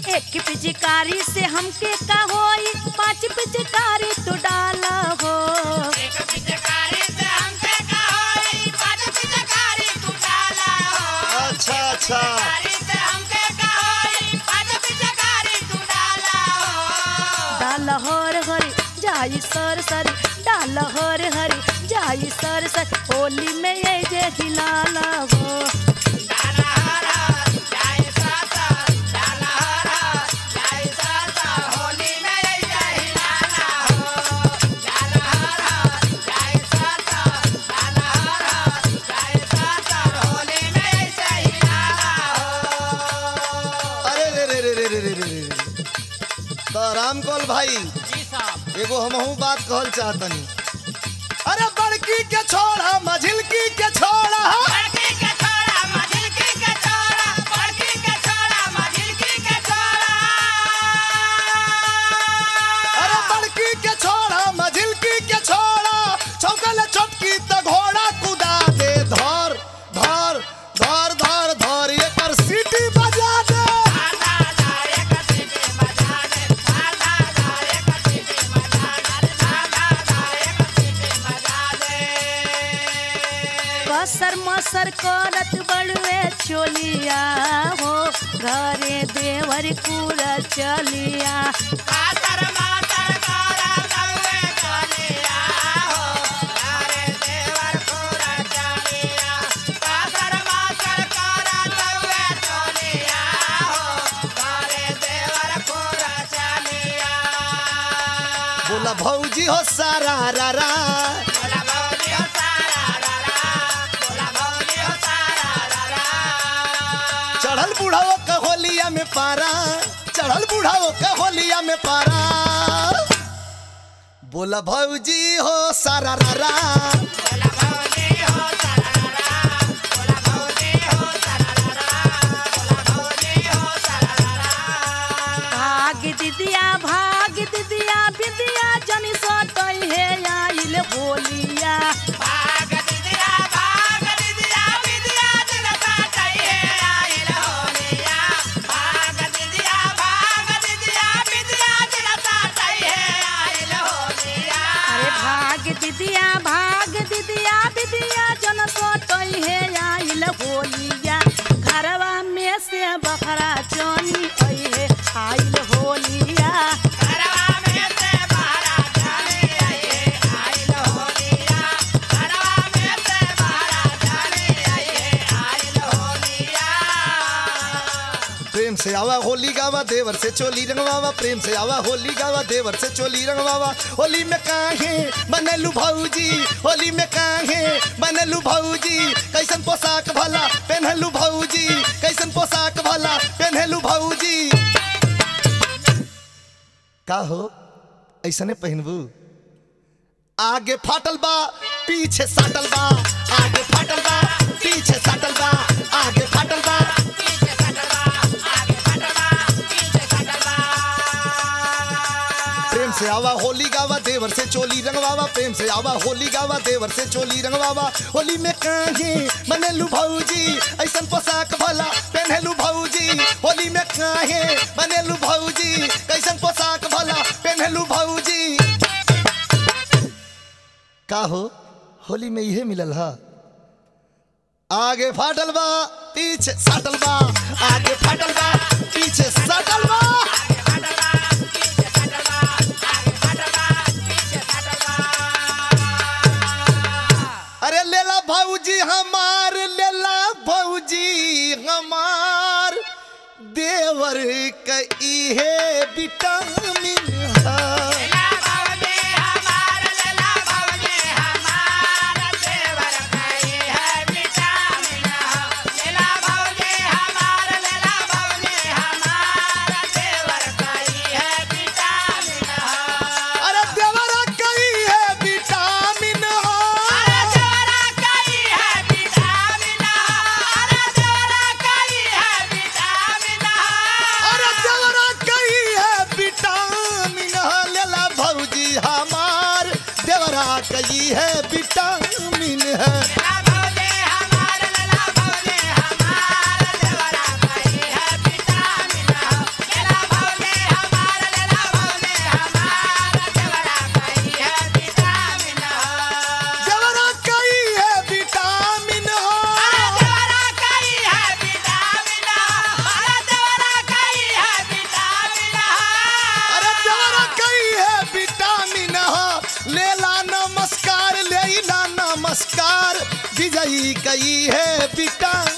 एक पिचकारी से हमके का होई पांच पिचकारी तू डाला हो एक पिचकारी से हमके का होई पाँच पिचकारी तू डाला हो अच्छा अच्छा पिचकारी से हमके का होई पाँच पिचकारी तू डाला हो डाल हर हरी जाई सर सरी डाल हर हरी जाई सर सर होली में ये जे हिलाला हो डाला हरा जाए साता डाला हरा जाए साता होली में ऐसे ही लाला हो डाला हरा जाए साता डाला हरा जाए साता होली में ऐसे ही लाला हो अरे रे रे रे रे रे रे रे रे तो राम कौल भाई जी साहब एगो हमहू बात कहल चाहतनी अरे बड़की के छोड़ा मझिलकी के छोड़ा बड़की के छोड़ा मझिलकी के छोड़ा बड़की के छोड़ा मझिलकी के छोड़ा अरे बड़की के छोड़ा मझिलकी के छोड़ा चौकल छोटकी त घोड़ा कुदा दे धर धर धर धर धर ये पर सीटी बजा दे आधा जाए कसीटी बजा दे आधा जाए कसीटी बजा दे आधा जाए कसीटी बजा दे कसर मसर करत बड़वे चोलिया हो घरे देवर पूरा चलिया कातर मातर कारा दवे चलिया हो अरे देवर पूरा चलिया कातर मातर कारा दवे चलिया हो अरे देवर पूरा चलिया बोला भौजी हो सारा रा रा बोला भौजी हो सारा रा रा बोला भौजी हो सारा रा रा चढ़ल बुढ़ाओ का होलिया में पारा चढ़ल बुढ़ाओ का होलिया में पारा बोला भौजी हो सारा रा रा बोला भौजी हो सारा रा रा बोला भौजी हो सारा रा रा बोला भौजी हो सारा रा रा भाग दिदिया भाग दिदिया बिदिया जनी सटई हे आइल होलिया भाग दिदिया भाग दिदिया बिदिया दिलता चाहिए आइल होलिया भाग दिदिया भाग दिदिया बिदिया दिलता चाहिए आइल होलिया अरे भाग दिदिया भाग दिदिया बिदिया जन सटई हे आइल होलिया घरवा में से बखरा चनी आई हे आइल होलिया घरवा में से बाहर जाने आइए आइल होलिया घरवा में से बाहर जाने आइए आइल होलिया प्रेम से आवा होली गावा देवर से चोली रंगवावा प्रेम से आवा होली गावा देवर से चोली रंगवावा होली में काहे बनलू भौजी होली में काहे बनलू भौजी कैसन पोशाक भला पहनलू भौजी कैसन पोशाक भला पहनलू भौजी का हो ऐसने पहनबू आगे फाटल बा पीछे साटल बा आगे फाटल बा पीछे साटल बा आगे फाटल बा पीछे कटवा आगे कटवा पीछे कटवा प्रेम से आवा होली गावा देवर से चोली रंगवावा प्रेम से आवा होली गावा देवर से चोली रंगवावा होली में काहे बनलू भौजी ऐसन पोशाक भला पहनलू भौजी होली में काहे बनलू भौजी कैसन पोशाक भला पहनलू भौजी का हो होली में इहे मिलल हा आगे फाटल बा पीछे साटल बा आगे फाटल बा पीछे साटल बा आगे कटवा पीछे कटवा आगे कटवा पीछे कटवा अरे लेला भौजी हमार लेला भौजी हमार देवर के इहे विटामिन है लेला भौजी हमार लेला भौजी हमार देवर कई है विटामिन लेला भौजी हमार लेला भौजी हमार देवर कई है विटामिन अरे देवर के इहे विटामिन अरे है देवरा कई है विटामिन अरे देवरा कई है विटामिन अरे देवर के इहे विटामिन है लेला भौजी हमार देवरा के इहे विटामिन है लेला भौजी हमार लेला भौजी हमार देवरा कई है विटामिन लेला गई है बिटा